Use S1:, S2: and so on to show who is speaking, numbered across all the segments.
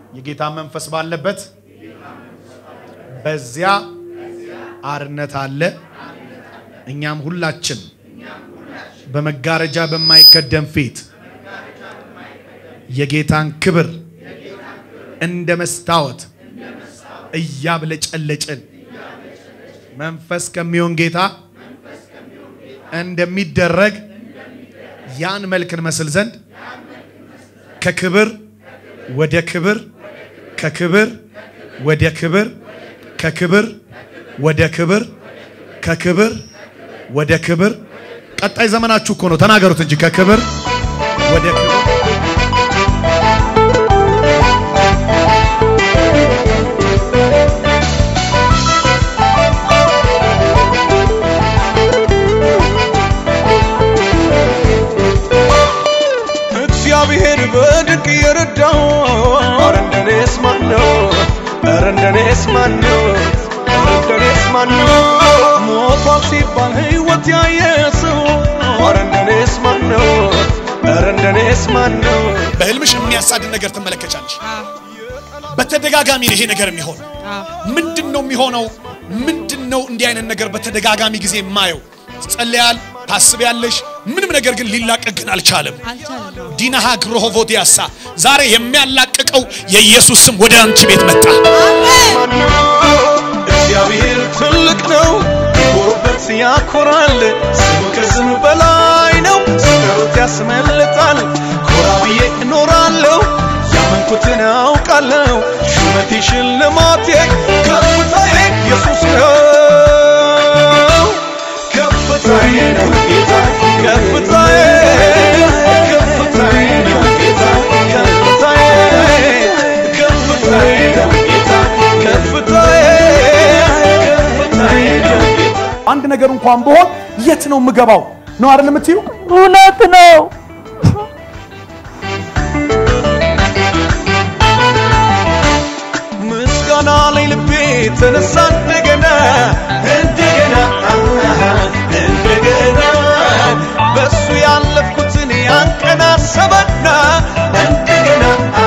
S1: የጌታ መንፈስ ባለበት በዚያ አርነት አለ። እኛም ሁላችን በመጋረጃ በማይከደን ፊት የጌታን ክብር እንደ መስታወት እያብለጨለጭን መንፈስ ከሚሆን ጌታ እንደሚደረግ ያን መልክ እንመስል ዘንድ ከክብር ወደ ክብር ከክብር ወደ ክብር ከክብር ወደ ክብር ከክብር ወደ ክብር ቀጣይ ዘመናችሁ እኮ ነው። ተናገሩት እንጂ ከክብር ወደ ክብር
S2: እግዚአብሔር በድንቅ የረዳው ኧረ እንደኔስ ማነው? ኧረ እንደኔስ ማነው? ኧረ እንደኔስ ማነው? ሞቷል ሲባል ሕይወት ያየ ሰው ኧረ እንደኔስ ማነው? ኧረ እንደኔስ ማነው?
S1: በህልምሽ የሚያሳድን ነገር ትመለከቻለሽ። በተደጋጋሚ ነው ይሄ ነገር የሚሆን ምንድን ነው የሚሆነው? ምንድን ነው እንዲህ አይነት ነገር በተደጋጋሚ ጊዜ የማየው? ጸልያል፣ ታስቢያለሽ፣ ምንም ነገር ግን ሊላቀቅ ግን አልቻለም።
S3: አልቻለም።
S1: ዲናሃ ግሮሆቮት ያሳ ዛሬ የሚያላቅቀው የኢየሱስ ስም ወደ አንቺ ቤት መጣ።
S2: እግዚአብሔር ትልቅ ነው፣ ቢኮሩበት ያኮራል። ስሙ ከስም በላይ ነው፣ ሲጠሩት ያስመልጣል። ኮራ ብዬ እኖራለሁ፣ ያመንኩትን አውቃለሁ። ሹመቴ ሽልማቴ ከፍታዬ ኢየሱስ ነው። ከፍታዬ ነው ጌታ፣ ከፍታዬ ከፍታዬ ነው ጌታ፣ ከፍታዬ ከፍታዬ ነው ጌታ፣ ከፍታዬ ከፍታዬ ነው ጌታ።
S1: አንድ ነገር እንኳን ብሆን የት ነው የምገባው ነው አይደል የምትዩ?
S3: እውነት ነው።
S2: ምስጋና ላይ ልቤ ተነሳ እንደገና እንደገና እንደገና በሱ ያለፍኩትን ያን ቀን አሰበና እንደገና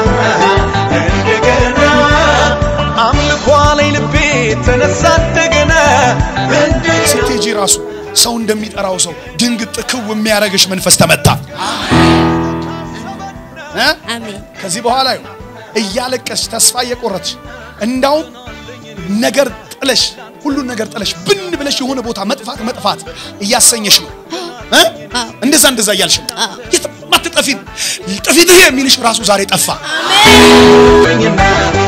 S2: እንደገና አምልኳ ላይ ልቤ ተነሳ እንደገና እንደገና
S1: ስትሄጂ ራሱ ሰው እንደሚጠራው ሰው ድንግጥ ክው የሚያደርግሽ መንፈስ ተመታ እ?
S3: አሜን።
S1: ከዚህ በኋላ ይኸው እያለቀሽ ተስፋ እየቆረጥሽ እንዳውም ነገር ጥለሽ ሁሉን ነገር ጥለሽ ብን ብለሽ የሆነ ቦታ መጥፋት መጥፋት እያሰኘሽ ነው እ?
S3: አዎ።
S1: እንደዛ እንደዛ እያልሽ ነው
S3: አዎ።
S1: የትም አትጠፊም ጥፊትህ የሚልሽ ራሱ ዛሬ ጠፋ
S2: ኝና